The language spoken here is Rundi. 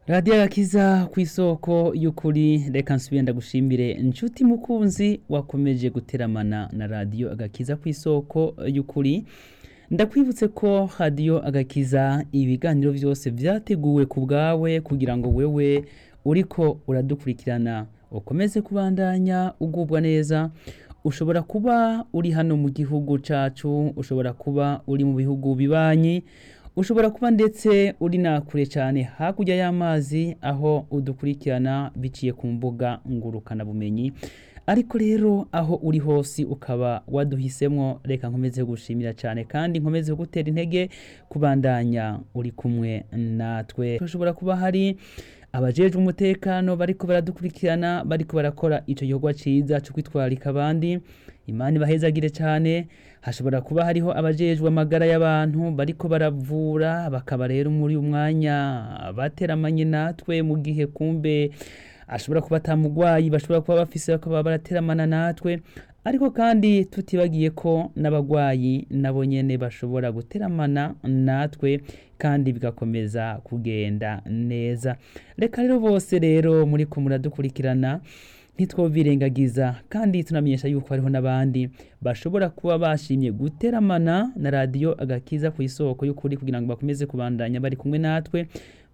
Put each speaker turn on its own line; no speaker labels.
radiyo agakiza ku isoko y'ukuri reka nsubire ndagushimire inshuti mukunzi wakomeje guteramana na radiyo agakiza ku isoko y'ukuri ndakwibutse ko radiyo agakiza ibiganiro byose byateguwe ku bwawe kugira ngo wewe uriko uradukurikirana ukomeze kubandanya ugubwa neza ushobora kuba uri hano mu gihugu cyacu ushobora kuba uri mu bihugu bibanyi ushobora kuba ndetse uri nakure cyane hakurya y'amazi aho udukurikirana biciye ku mbuga ngurukanabumenyi ariko rero aho uri hose ukaba waduhisemo reka nkomeze gushimira cyane kandi nkomeze gutera intege kubandanya uri kumwe natwe hashobora kuba hari abajejwe umutekano bariko baradukurikirana bariko barakora ico gikorwa ciza cyo kwitwararika abandi imana ibahezagire cyane hashobora kuba hariho abajejwe amagara y'abantu bariko baravura bakaba rero muri umwanya bateramanye natwe mu gihe kumbe ashobora kuba atamugwayi bashobora kuba bafise bakaba barateramana natwe ariko kandi tutibagiye ko n'abagwayi nabo nyene bashobora guteramana natwe kandi bigakomeza kugenda neza reka rero bose rero muri ko muradukurikirana ntitwobirengagiza kandi tunamenyesha yuko hariho n'abandi bashobora kuba bashimye guteramana na radiyo agakiza ku isoko y'ukuri kugira ngo bakomeze kubandanya bari kumwe natwe